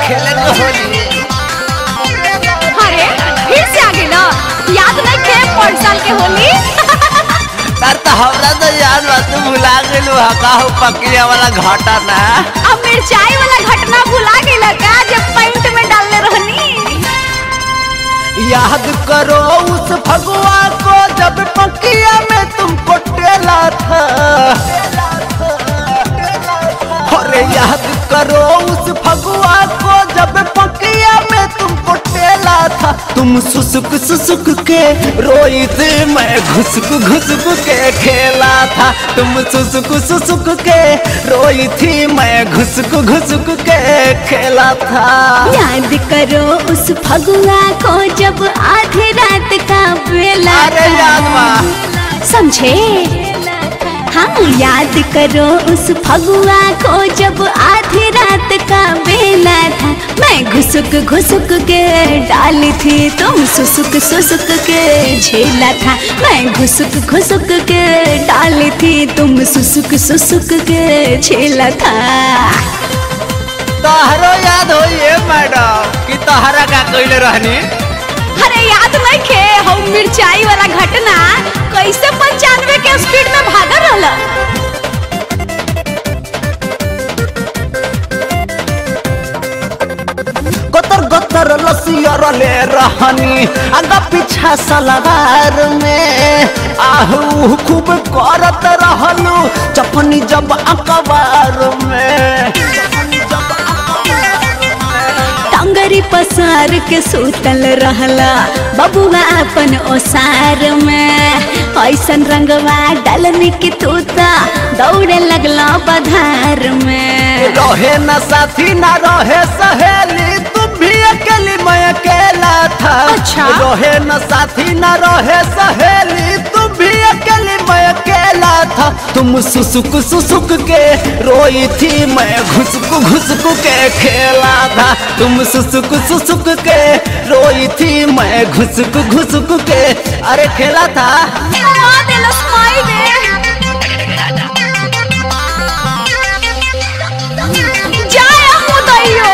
खेले के होली अरे फिर से आ गेल याद नहीं खे पाँच साल के होली सर तो हमरा तो याद बा तू भुला गेलू हा काहू पकिया वाला घाटा ना अब मिर्चाई वाला घटना भुला गेल का जब पैंट में डालने रहनी याद करो उस भगवा को जब पकिया में तुमको टेला था अरे याद करो उस भगवा को जब पकिया में तुमको टेला था तुम सुसुक सुसुक के रोई थी मैं घुसक घुसक के खेला था तुम सुसुक सुसुक के रोई थी मैं घुसक घुसक के खेला था याद करो उस फगुआ को जब आधी रात का बेला अरे याद बा समझे हाँ याद करो उस फगुआ को जब आधी रात का बेला था मैं घुसुक घुसुक के डाली थी तुम सुसुक सुसुक के झेला था मैं घुसुक घुसुक के डाली थी तुम सुसुक सुसुक के झेला था तोहरो याद होइए मैडम कि तोहरा का कइले रहनी अरे याद नहीं खे हम मिर्चाई वाला घटना कैसे पंचानवे के स्पीड में भागा रहला गतर गतर लसियर ले रहनी आगा पीछा सलवार में आहू खूब करत रहलू चपनी जब अखबार में टंगरी पसार के सुतल रहला बबुआ अपन ओसार में ऐसन रंगवा डालने की तूता दौड़े लगला बधार में रहे न साथी न रहे सहेली तुम भी अकेली मैं अकेला था अच्छा। रहे न साथी न रहे सहेली तुम भी अकेली मैं अकेला था तुम सुसुक सुसुक के रोई थी मैं घुसक घुसक के खेला था तुम सुसुक सुसुक के रोई थी मैं घुसक घुसक के अरे खेला था जाया मुदैयो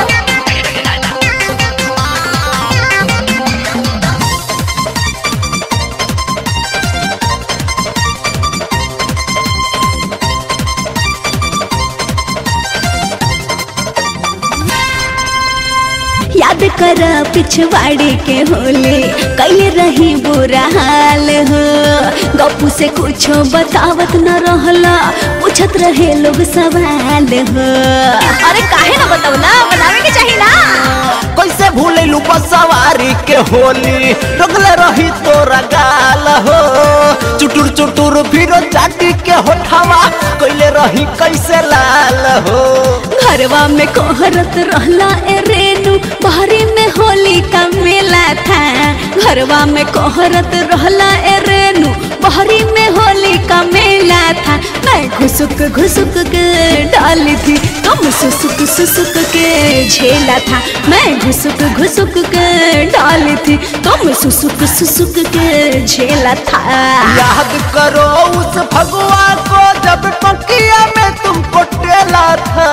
याद कर पिछवाड़े के होले कैले रही बुरा हाल हो गप्पू से कुछो बतावत न रहला पूछत रहे लोग सवाल हो अरे काहे ना बतावला बतावे के चाहिए ना कैसे भूलू सवारी के होली रगले रही तोरा गाल हो चुटुर चुटुर फिर चाटी के होठावा कैले रही कैसे लाल हो घरवा में कोहरत रहला ए रेनू बहरी में होली का मेला था घरवा में कोहरत रहला ए रेनू बहरी में होली का मेला था मैं घुसुक घुसुक के डाली थी तुम सुसुक सुसुक के झेला था मैं घुसुक घुसुक के डाली थी तुम सुसुक सुसुक के झेला था याद करो उस भगवा को जब टकिया में तुमको टेला था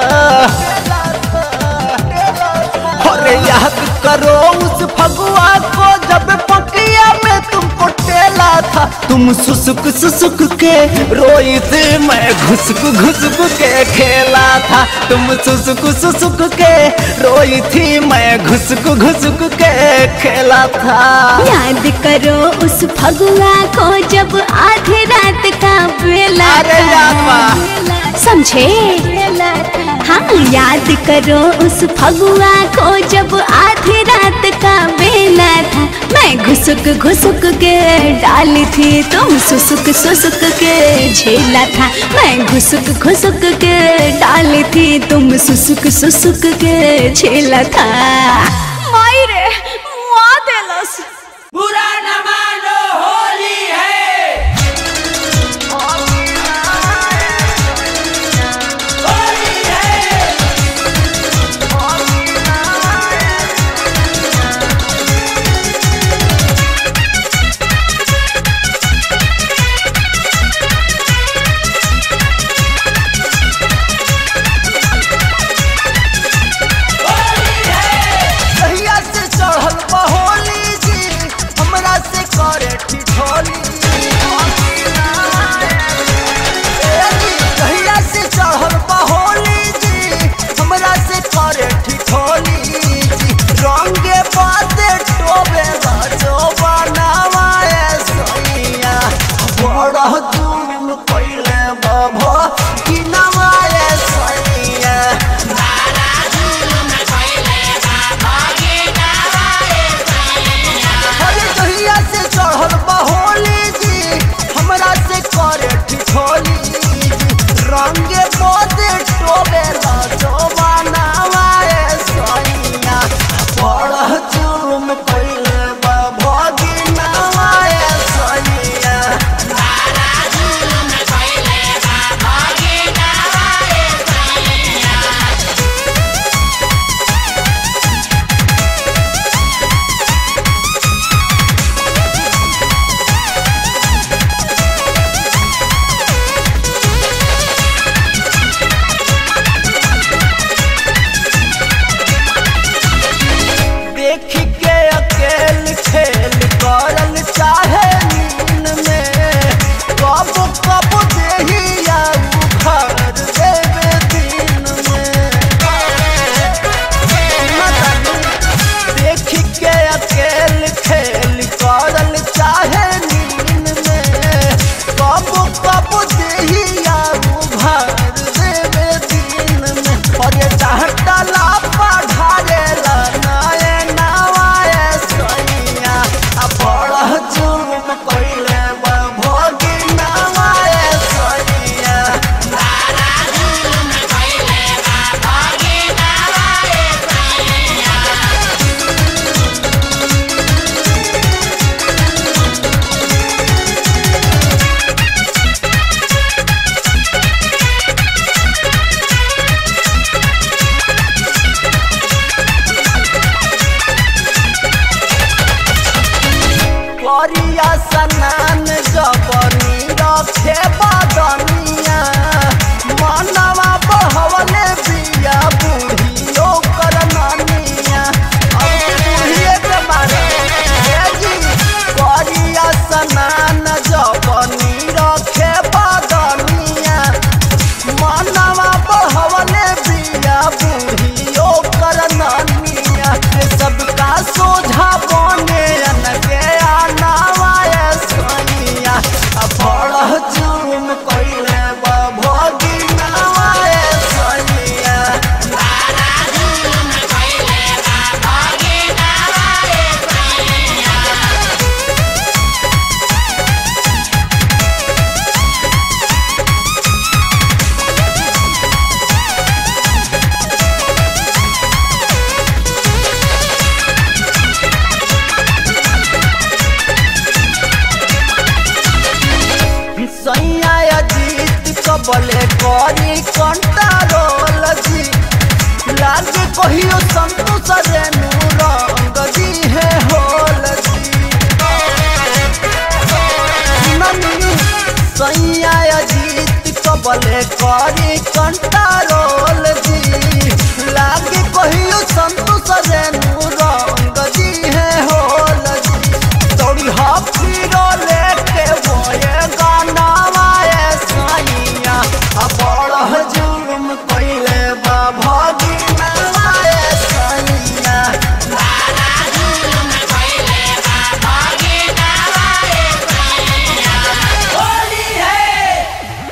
अरे याद करो उस भगवा को जब पकिया में तुमको टेला था तुम सुसुक सुसुक के रोई थी मैं घुसक घुसक के खेला था तुम सुसुक सुसुक के रोई थी मैं घुसक घुसक के खेला था याद करो उस फगुआ को जब आधी रात का बेला अरे था। याद बा। समझे हाँ याद करो उस फगुआ को जब आधी रात का बेला था मैं घुसुक घुसुक के डाली थी तुम सुसुक सुसुक के झेला था मैं घुसुक घुसुक के डाली थी तुम सुसुक सुसुक के झेला था माई रे मुआ देलस बुरा न मानो होली है होली है होली है बभो कि नवाए सैया अरे जहिया से चढ़ल बहोली जी हमरा से करे ठिठोली जी रंगे बोदे टोले लाजो बनावाए सैया बड़ जुर्म कइले बा भगी नवाए सैया देख के अकेल खेल करल चाहे नीन में कब कब देही आऊ घर देवे दिन में देख के अकेल खेल करल चाहे नीन में कब कब देही आऊ घर देवे दिन में और ये चाहता ला पढ़ारेला नए नवाए सैया आ बड़ जुर्म कइले बा भोगी नवाए सैया करिया सनान जबनी रखे बदनिया मनवा बहवले बिया बूढ़ियो कर नानिया अब बूढ़िए के मारे हे जी करिया सनान जबनी रखे बदनिया मनवा बहवले बिया बूढ़ियो कर नानिया ये सबका सोझा बने अनके आनावाए सैया आ बड़ जुर्म कइले बा भोगी नवाए सैया सैया अजीत कबले करी कंटारोल जी लागे कहियो संतोष रेणु रंग जी है होल जी ननी सैया अजीत कबले करी कंटारोल जी लागे कहियो संतोष रेणु रंग जी है होल जी तोड़ी हाफिरो लेके बोए गाना वाए साइया आ बड़ जुर्म कइले बा भगी नवाए साइया होली है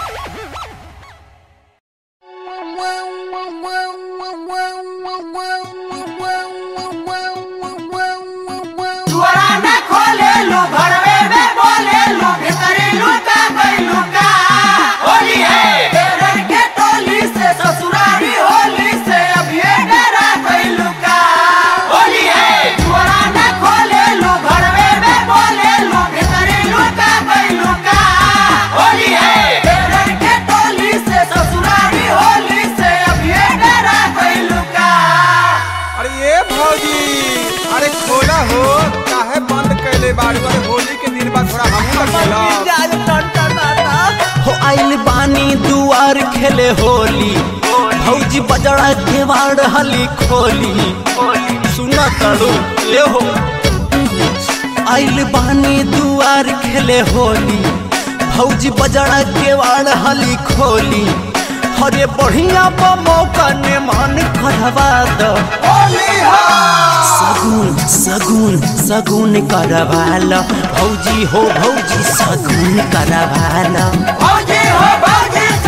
दुआरा न खोले लो घरवे में बोले लो भीतरी लुका गई लुका होली है तेरर के टोली से ससुरारी होली से अभी डरा गई लुका होली है दुआरा न खोले लो घरवे में बोले लो भीतरी लुका गई लुका होली है तेरर के टोली से ससुरारी होली से अभी डरा गई लुका अरे ये भौजी अरे खोला हो काहे बंद कैले बाड़ी अरे होली के दिन बाद थोड़ा हमहू लग गेला हो आइल बानी दुआर खेले होली भौजी बजड़ा के वाड़ हली खोली सुना करू ले हो आइल बानी दुआर खेले होली भौजी बजड़ा के वाड़ हली खोली हरे बढ़िया बा मौका ने मन करवा दो सगुन सगुन सगुन करवाल भौजी हो भौजी सगुन करवाल भौजी हो भौजी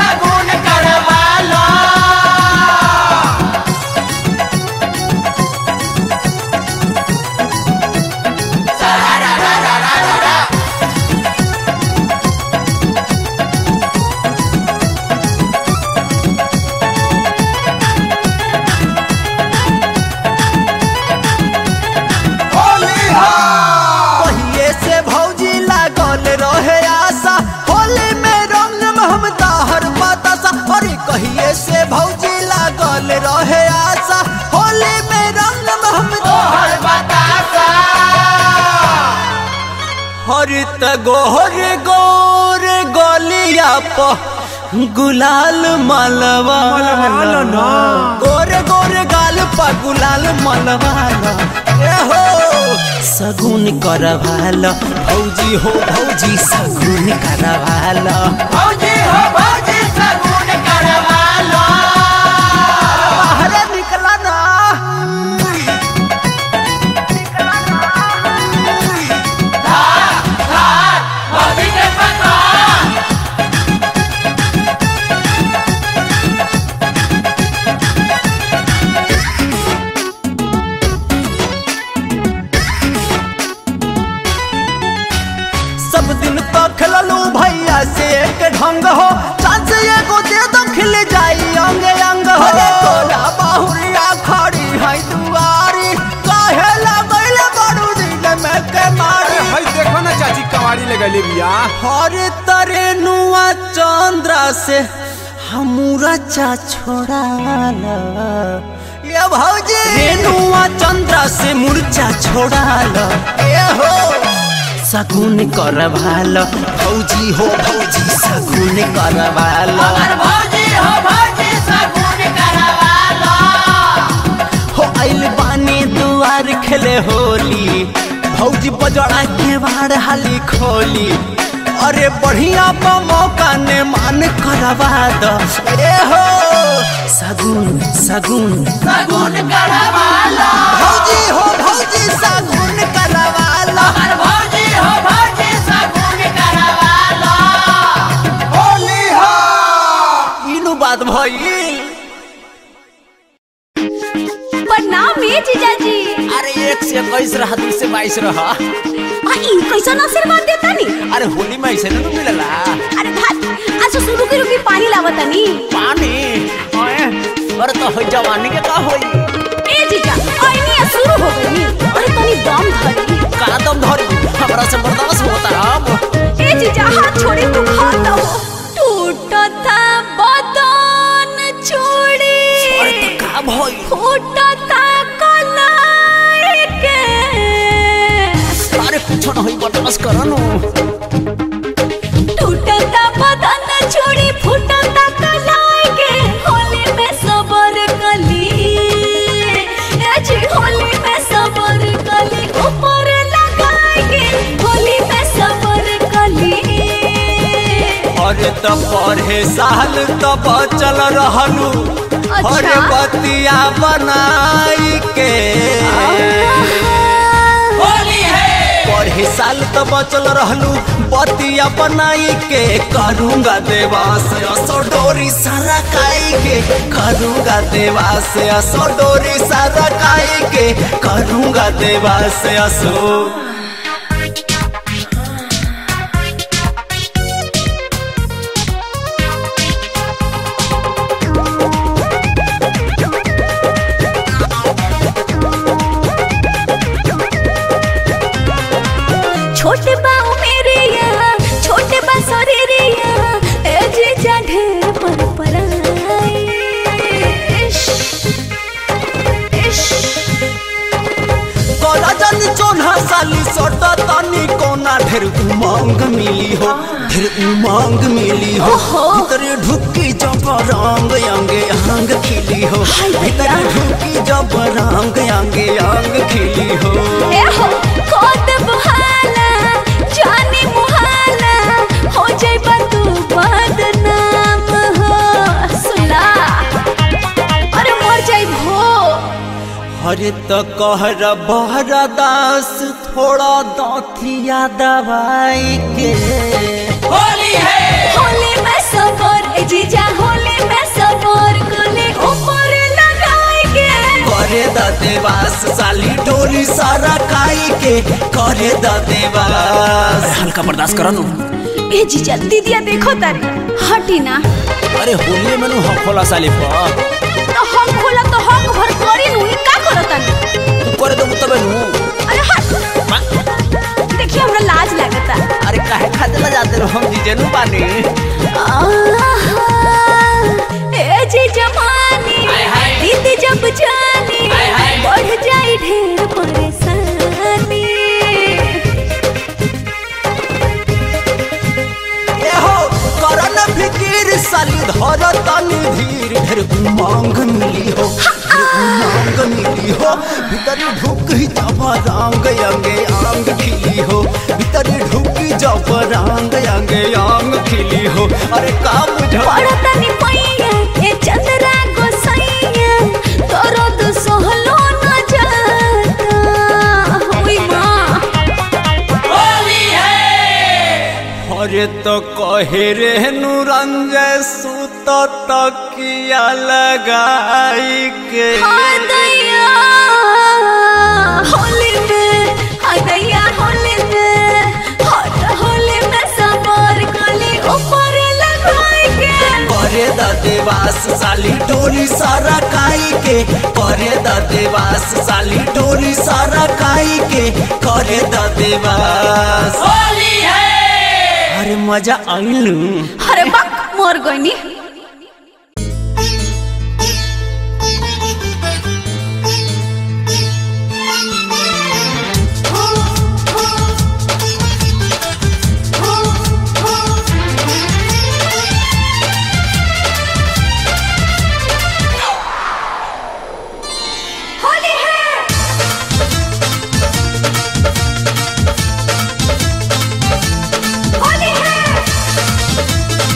हरी त गोर गोर गलिया प गुलाल मलवा मलवालो ना। गोरे गोरे गाल प गुलाल मलवाला ए हो सगुन करवाल भौजी हो भौजी सगुन करवाल भौजी हो भौजी सगुन करवालो बाहर निकला ना भौजी के पता सब दिन तो खेललू भैया से एक ढंग हो चांस एगो दे दो खिल जाई अंग अंग हो तोरा बाहुरिया खड़ी है दुआरी काहे लगैल बड़ू दिल में के मारी अरे भाई देखो ना चाची कवाड़ी लगैले बिया हर तरे नुआ चंद्रा से हमूरा चा छोड़ाला ये भौजी रेनुआ चंद्रा से मुरचा छोड़ाला ए हो सगुन करवाल भौजी हो भौजी सगुन करवाल अगर भौजी हो भौजी सगुन करवालो हो आइल बानी दुआर खेले होली भौजी बजड़ा के बाहर हाली खोली अरे बढ़िया बा मौका ने मान करवा दो ए हो सगुन सगुन सगुन करवालो भौजी हो भौजी सगुन करवा लो अगर भौजी हो भौजी सगुन करवालो होली हो इनु बात भइल प्रणाम ये जीजाजी अरे एक से इक्कीस रहा दू से बाईस रहा आ ई कैसन आशीर्वाद देता नी अरे होली में ऐसे ना मिलला अरे भात अच्छा शुरू के रुकी पानी लावता नी पानी ओए अरे तो हो जवानी के का होई ए जीजा आईनी आ शुरू हो गई नी अरे तनी दम धरी का दम धरी हमरा से बर्दाश्त होता अब ए जीजा हाथ छोड़ी तू खाता हो टूटता बदन चूड़ी अरे तो का भइल फूटता कलाई के अरे कुछ ना होई बर्दाश्त कर नो टूटता बदन चूड़ी फूटता कलाई के होली में सबर कली ए जी होली में सबर कली ऊपर लगाई के होली में सबर कली अरे तो पढ़े साल तो बचल रहलू अरे अच्छा। बतिया बनाई के होली है पढ़े साल तो बचल रहलू बतिया बनाई के करूंगा देवास असो डोरी सारा काई के करूंगा देवास असो डोरी सारा काई के करूंगा देवास असो छोटे बाऊ मेरे यहाँ छोटे बा शरीर यहाँ ए जीजा ढेर पर पराई इश, इश। कोला जन चोना साली सोटा तानी कोना ढेर उमंग मिली हो ढेर उमंग मिली हो ओहो। भीतर ढुकी जब रंग अंगे अंग खिली हो हाय भीतर भैया। ढुकी जब रंग अंगे अंग खिली हो ए हो कोत बहाला जानी मुहाला हो जाइबा तू बदनाम हो सुला अरे मर जाइब हो अरे तो कहर बहरा दास थोड़ा दांतिया दवाई के होली है होली में सबर ए जीजा होली में सबर कोले ऊपर लगाई के करे द देवास साली डोरी सारा काई के करे द देवास हल्का बर्दाश्त करो नु ए जीजा दीदिया देखो तारी हटी ना अरे होली में नु खोला साली पर तो हम खोला तो हम भर करी नु ई का करता तू करे दो तबे नु अरे हट देखिए हमरा लाज लगता अरे काहे खाते ला जाते रहो हम जीजे नु बानी आहा, ए जी जमानी हाय हाय। दीदी जब जानी हाय हाय। बढ़ जाई ढेर परेशानी रंग अंगे अंग खिली हो भीतर ढुकी जब रंग अंगे अंग खिली हो अरे का बुझ पड़तनी पैया ए चंद्रा गोसैया तोरो तो सहलो न जाता होई माँ अरे तो कहे रे नुरंजय सुत तकिया लगाई के हाँ दैया होली में हाँ दैया होली में हर होली में सबर कली ऊपर लगाई के करे द देवास साली डोरी सारा काई के करे द देवास साली डोरी सारा काई के करे द देवास अरे मजा आइलू अरे बक मोर गईनी होली है होली है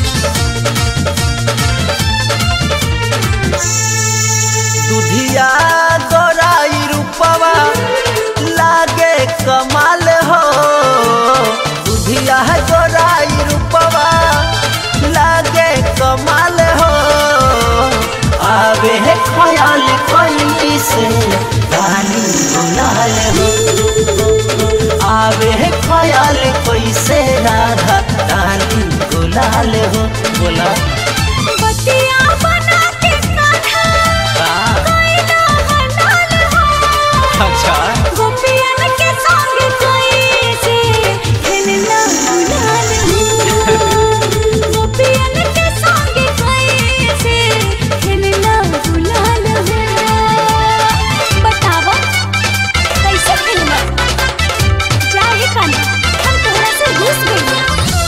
दुधिया गोराई रूपवा लागे कमाल हो दुधिया गोराई रूपवा लागे कमाल हो आवे है ख्याल कोई से गाली गुलाल हो आवे है ख्याल कोई से राधा गाली गुलाल हो बोला बतिया बना के कान्हा हाँ, कोइला हलाल हो अच्छा गोपियन के संग कोई से खेलना गुलाल हो गोपियन के संग कोई से खेलना गुलाल हो बतावा कैसे खेलना जाहे कान्हा हम तोहरा से घुस गइल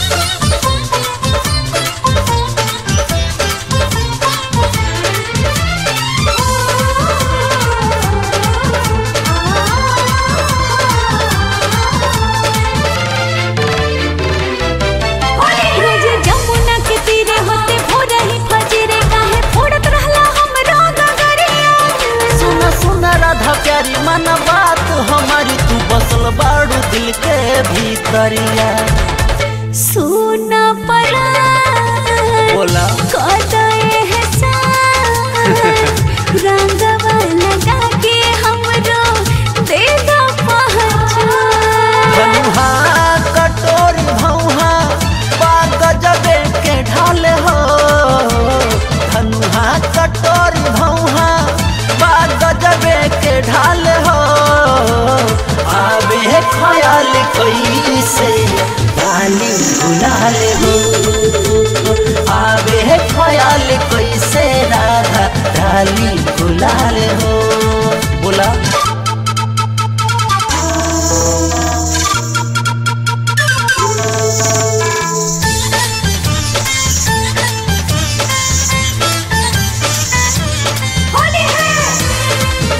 रोज जमुना के तीरे होते भोरा ही फजरे काहे फोड़त रहला हमरो गगरिया सुना सुना राधा प्यारी मन बात हमारी तू बसल बाड़ू दिल के भीतरिया सुन पड़ा बोला कदाए है रंगवा लगा के हमरो दे दो पहचान धनुहा कटोरी भौहा बाग गजबे के ढाल हो धनुहा कटोरी भौहा बाग गजबे के ढाल हो आवे है ख्याल कोई से गाली गुलाल हो आवे है ख्याल कोई से राधा डाली गुलाल हो बोला होली है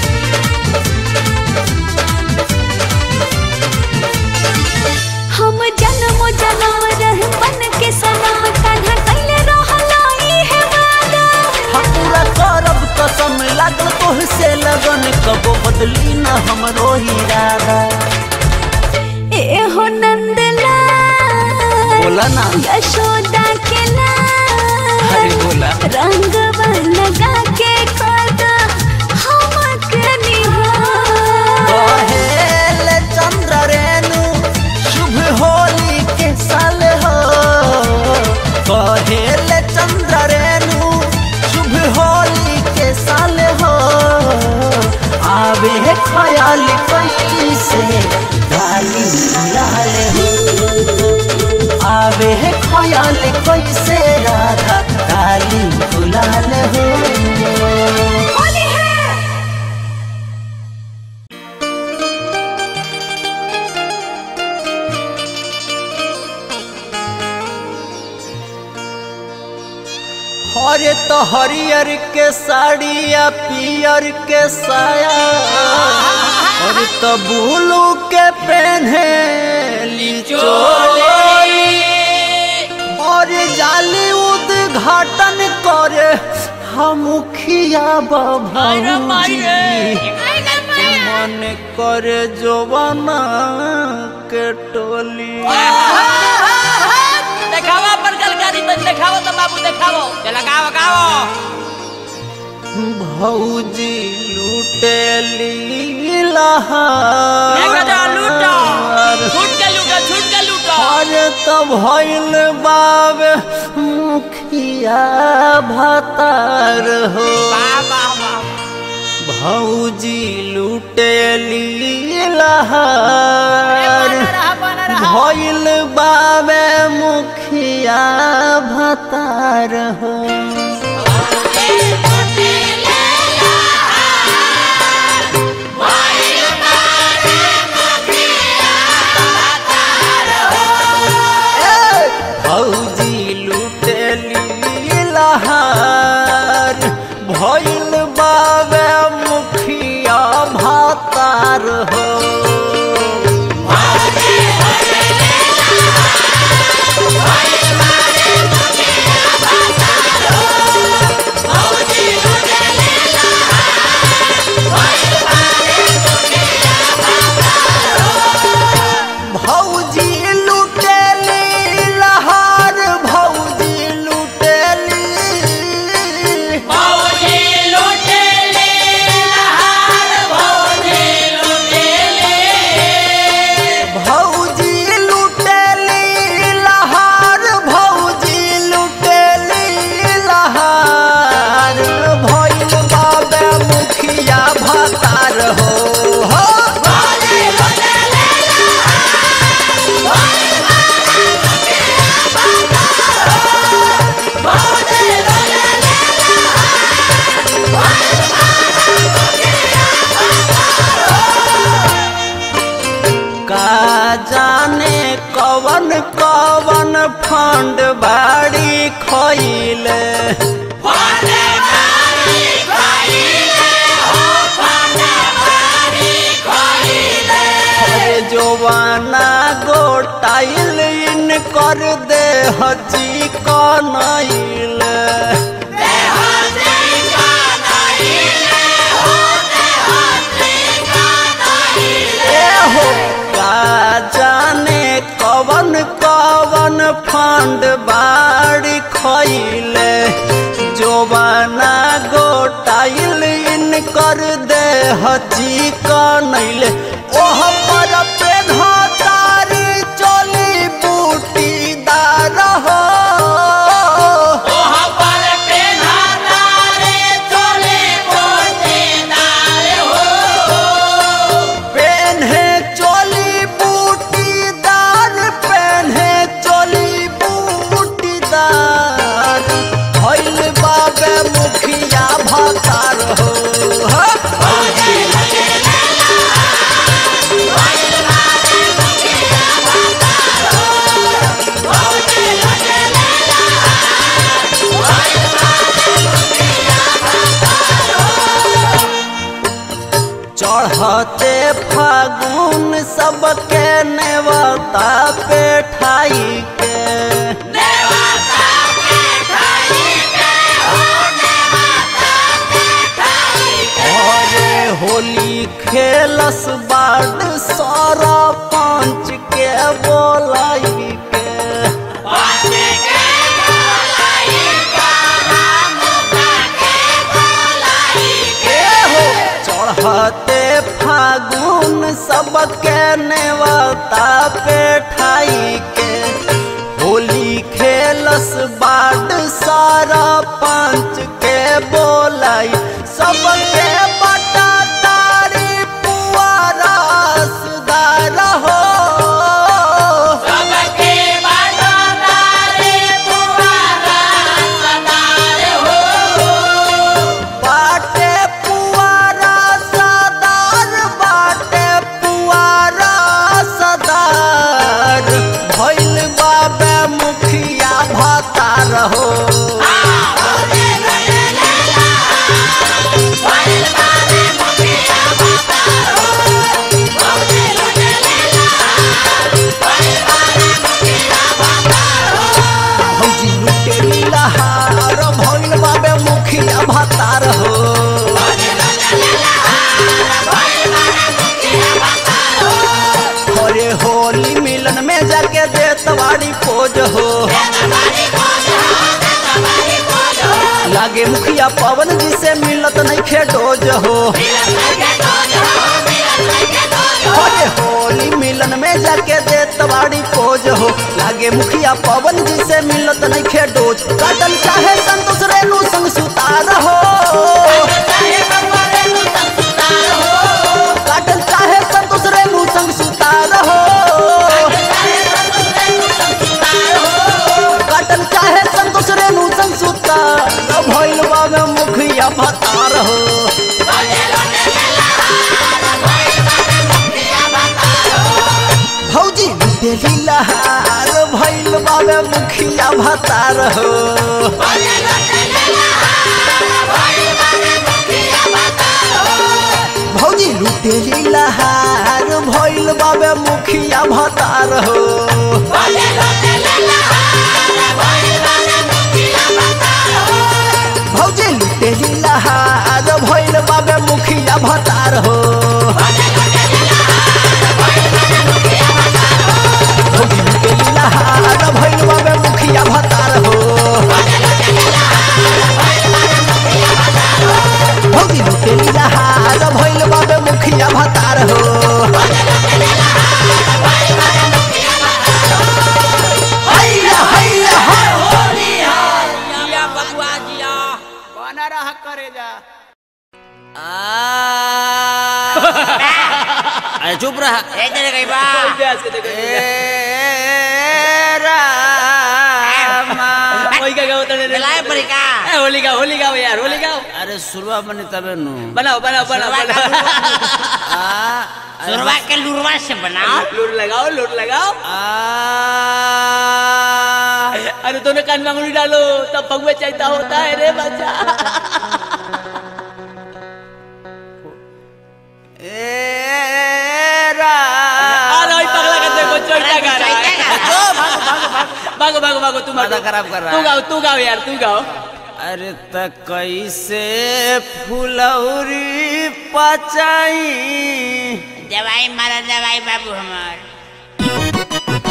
हम जन्म जन्म रह बन के सनम कान्हा कैले रहला ई है वादा हम पूरा करब कसम लागल तोहसे लगन कबो बदली न हमरो इरादा ए हो नंदला बोला ना यशोदा के लाल अरे बोला रंग लगा के कदा हम के निहार कहेल चंद्र रेणु शुभ होली के साल हो कहेल चंद्र रेणु शुभ होली के साल हो आवे है ख्याल कोई से डाली लाल हो आवे है ख्याल कोई से राधा डाली गुलाल हो होली है हरे तो हरियर के साड़ी या पियर के साया और तबूलू के पहने ली चोली और जाली उद्घाटन करे हम मुखिया बाबूजी मन करे जोबना के टोली देखावा पर गलकारी तो देखावा तो बाबू देखावो चला गाओ गाओ भौजी लुटेली देखो जा लूटो लहार छूट के लूटो छूट के लूटो अरे तो भइल बाबे मुखिया भतार हो वाह वाह वाह भौजी लुटेली लहार भइल बाबे मुखिया भतार हो भौजी लुटेली लहार भइल बाबे मुखिया भातार हो भौजी लुटेली लहार भौजी लुटेली भौजी लूटेले लहार भौजी लूटेले भौजी लुटेली लहार भौजी लुटेली लहार भइल बाबे मुखिया भतार हो हो का जाने कवन कवन फंड बाड़ी खइले अरे जोवाना गोटाइल इन कर दे हजी कनइल एहो का जाने कवन कवन फंड बाड़ी खइले जोवाना गोटाइल इन कर दे हजी कनइले ओह पर पेन्हा तारी चोली बूटीदार हो ओह पर पेन्हा रे चोले बोटेदार हो पेन्हे चोली बूटीदार पेन्हे चोली बूटीदार भइल बाबे मुखिया भतार हो हो। चढ़ते फागुन सबके नेवता पे ठाई के अरे होली खेलस बाड सारा पंच के बोलाई के एहो चढ़ते फागुन सबके नेवता पे ठाई के होली खेलस बाट सारा पंच के बोलाई सबके बटा तारी पुआरा सुदार हो सबके बाटादारे पुआरा सदार हो बाटे पुआरा सदार बाटे पुआरा सदार भइल बाबे मुखिया भतार लागे मुखिया पवन जी से मिलत नहीं खे डोज हो अरे होली मिलन में जाके देत बाड़ी पोज हो लागे मुखिया पवन जी से मिलत नहीं खे डोज काटल चाहे संतोष रेणु संग सुतार हो काटल चाहे संतोष रेणु संग सुतार हो काटल चाहे संतोष रेणु संग सुतार भइल बाबे मुखिया भतार हो भौजी लुटेली लहार भइल बाबे मुखिया भतार हो भौजी लुटेली लहार भइल बाबे मुखिया भतार हो भौजी लुटेली लहार भइल बाबे मुखिया भतार हो भौजी लुटेली लहार भइल बाबे मुखिया भतार हो भौजी लुटेली लहार भइल बाबे मुखिया भतार हो हैया हैया हैया जिया बबुआ जिया बना रहा करे जा अरे चुप रहा ए तेरे कहीं बा वही का गाओ तने मिलाए पड़ी का ए, होली गाओ होली गाओ यार होली गाओ अरे सुरवा बने तबे नु बनाओ बनाओ बनाओ सुरवा का बनाओ सुरवा के लुरवा से बनाओ लूट लगाओ लूट लगाओ अरे दोनों कान में अंगुली डालो तब भगवे चाहता होता है रे बच्चा अरे ओए पगला का देखो चोटा गा रहा है भागो भागो भागो तुम माथा खराब कर रहा तू है। गाओ तू गाओ यार तू गाओ अरे त कैसे फुलौरी पचाई दवाई मारा दवाई बाबू हमार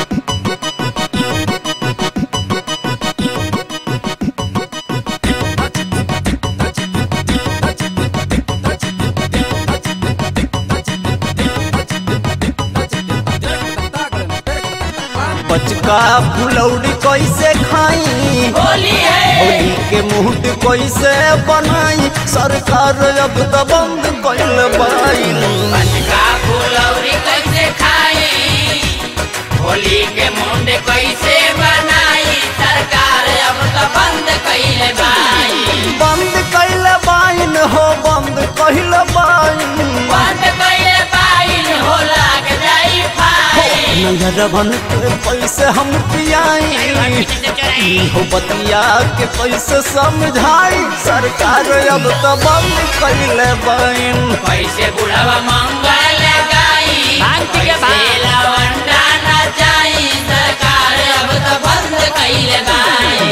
बचका फुलौरी कैसे खाई होली है होली के मुहूर्त कैसे बनाई सरकार अब तो बंद कैल बाईल का फुलौरी कैसे खाई होली के मुंड कैसे बनाई सरकार अब तो बंद कैले बाई बंद कैल बाइन हो बंद कैल बाइन बंद कैले बाई हो लाग जाई फाई नजरवन के पैसे हम पियाई हो बतिया के पैसे समझाई सरकार अब तो बंद कैले बाइन कैसे बुढ़वा मंगल गाई भांति के भांग। कैसे लवंडा नचाई सरकार अब तो बंद कैले बाई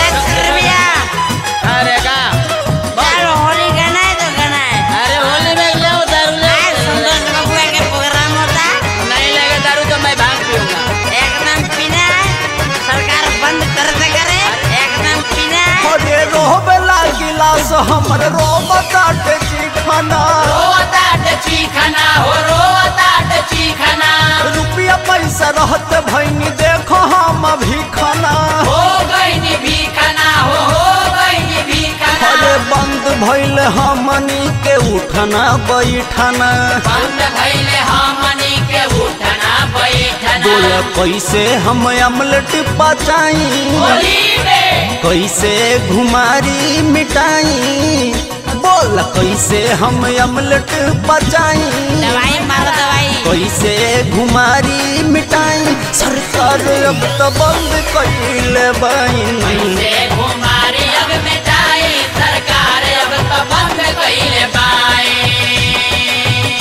अरे का चलो होली गाना है तो गाना है अरे होली में ले दारू ले आज संतोष बबुआ के प्रोग्राम होता नहीं लगे दारू तो मैं भांग पीऊंगा एकदम पीना है सरकार बंद करते करे एकदम पीना है अरे रोबे गिलास हमर रोब काटे चिखना रोताट चीखना हो रोताट चीखना रुपया पैसा रहते भैनी देखो हम अभी खाना हो गई भी खाना हो हो गई भी खाना अरे बंद भइल हमनी के उठना बैठना बंद भइले हमनी के उठना बैठना बोले कैसे हम अमलेट पचाई होली में कैसे घुमारी मिटाई बोल कैसे हम अमलेट पचाई दवाई मारो दवाई कैसे घुमारी मिटाई सरकार अब तो बंद कैले बाइन से घुमारी अब मिटाई सरकार अब तो बंद कइले बाई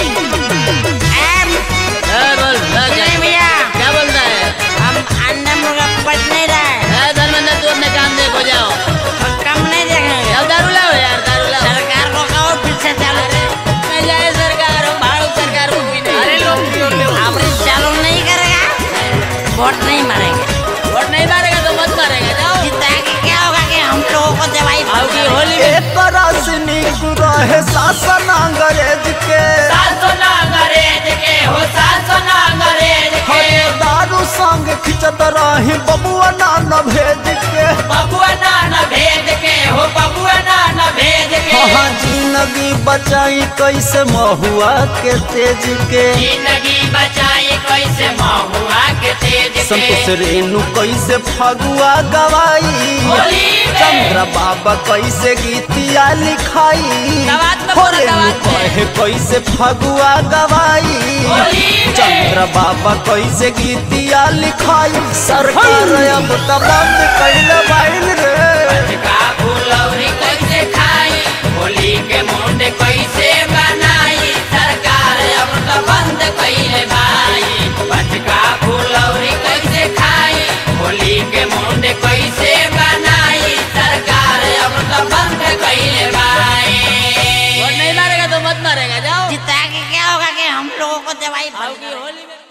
ए, बोल बोल, क्या भैया क्या बोलता है हम अंडा मुर्गा पट नहीं रहे ए, धर्मेंद्र तू अपने काम देखो जाओ हम कम नहीं देखेंगे अब दारू लाओ यार दारू लाओ सरकार को कहो फिर से चालू करे मैं जाए सरकार हम भाड़ू सरकार को भी नहीं अरे लोग अब चालू नहीं करेगा वोट नहीं मारेंगे वोट नहीं मारेगा तो मत मारेगा जाओ जीता के क्या होगा कि चाहे शासन अंग्रेज के सासो ना अंग्रेज के हो सासो ना अंग्रेज के हरे दारू संग खिंचत रही बबुआ नान भेज के बबुआ ना न भेज के हो बबुआ ना न भेज के हाँ जिंदगी बचाई कैसे महुआ के तेज के जिंदगी बचाई कैसे महुआ के तेज संतोष के रेणु कैसे फगुआ गवाई होली में। चंद्र बाबा कैसे गीतिया लिखाई गवात में हो बोला, रेणु गवात में। कहे कैसे फगुआ गवाई होली में। चंद्र बाबा कैसे गीतिया लिखाई सरकार अब तो बंद कैल बाइल रे का फुलौरी कैसे खाई होली के मुंड कैसे बनाई सरकार अब तो बंद कैले भाई पटका फुलौरी कैसे खाई होली के मुंड कैसे बनाई सरकार अब तो बंद कैले भाई और नहीं मारेगा तो मत मारेगा जाओ जिता के क्या होगा कि हम लोगों को दवाई आओगी होली में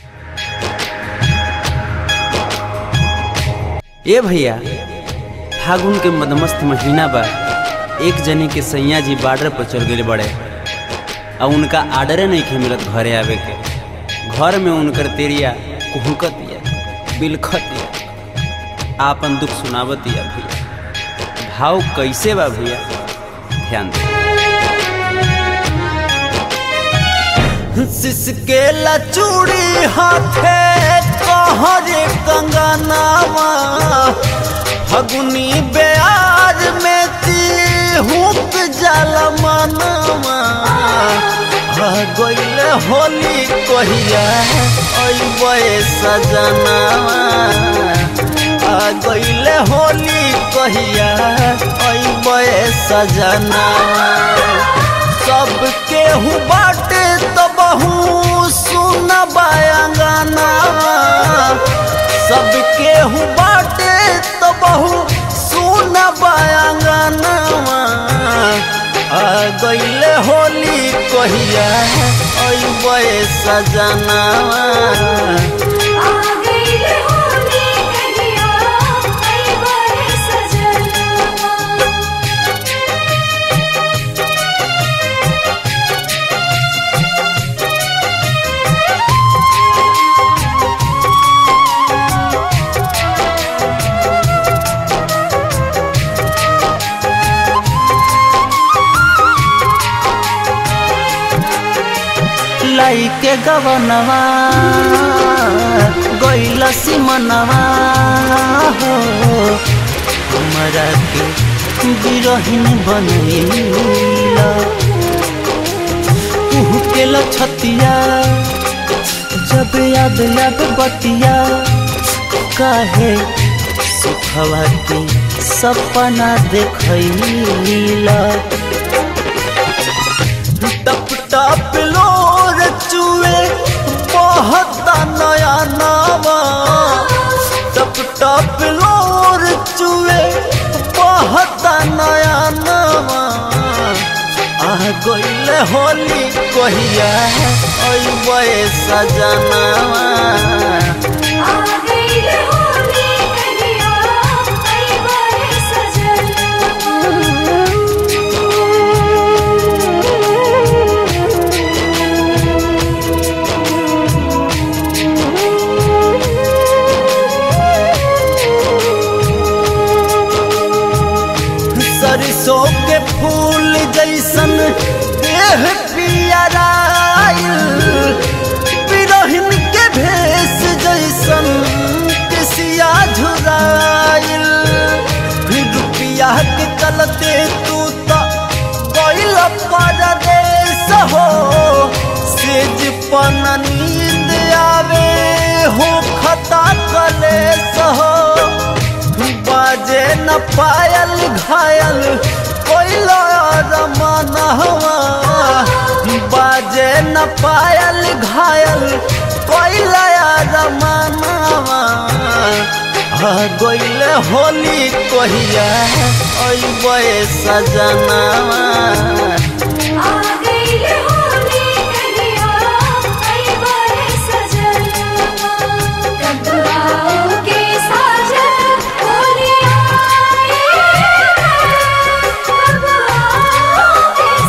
ए भैया फागुन के मदमस्त महीना बा एक जने के सैया जी बॉर्डर पर चल गए बड़े आ उनका आर्डरे नहीं खे मिलत घरे आवे के घर में उनकर तेरिया कुहकत या बिलखत या आपन दुख सुनावत या भैया भाव कैसे बा भैया ध्यान दे सिसके लचूड़ी हाथे कहरे कंगनावा फगुनी बेयार में तिहुक जल मनवा आ गइल होली कहिया अइबे सजनावा आ गइल होली कहिया अइबे सजनावा सब केहू बाटे तो बहु सुन बायांगाना सब केहू बाटे तो बहु सुन बायांगाना आ गइले होली कहिया अइबे सजनावा आ गइल होली कहिया अइबे सजनवा लाई के गवनवा गइल सिमनवा हो हमरा के बिरहिन बनैला उहु के लछतिया जब याद याद बतिया काहे सुखवा के सपना देखैला टप टप लोर चुए बहुत नया नामा टप टप लोर चुए बहुत नया नामा आ गइल होली कहिया अइबे सजनावा आ गइल होली कहिया अइबे सरसों के फूल जैसन देह पियराइल बिरहिन के भेष जैसन किसिया झुराइल रुपिया के चलते तू तो गइल परदेस हो सेज पन नींद आवे हो खता कलेस हो बाजे न पायल घायल कोई रमन हवा बाजे न पायल घायल कोई रमन हवा आ गइल होली कहिया अइबे सजनावा आ गइल होली कहिया अइबे सजनवा कतवाओ के साजन होली आए कतवाओ के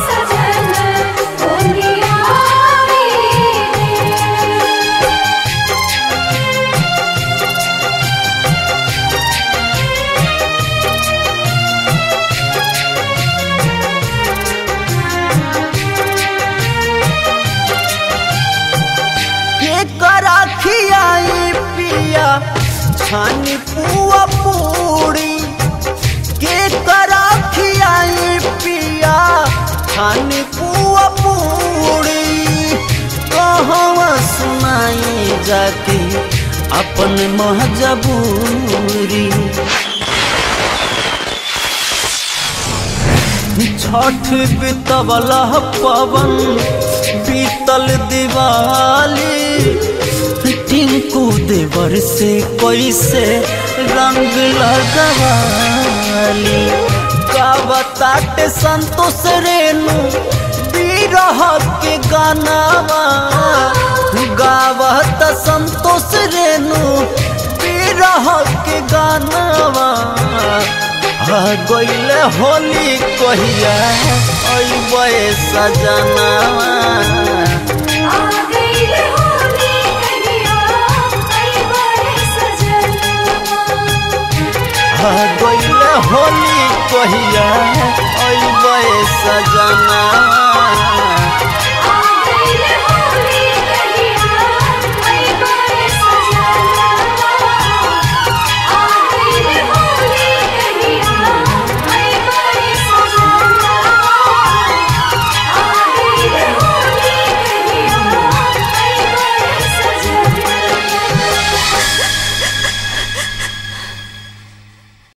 खानी पुआ पूरी के करा खियाई पिया खानी पुआ पूरी कहवा सुनाई जाके अपन महजबूरी छठ बीतवल पवन बीतल दिवाली टिंकू देवर से कैसे रंग लगवाली का बताते संतोष रेणु बिरह के गानावा गावत संतोष रेणु बिरह के गानावा आ गईले होली कहिया अइबे सजनावा आ गईले होली कहिया अइबे सजनावा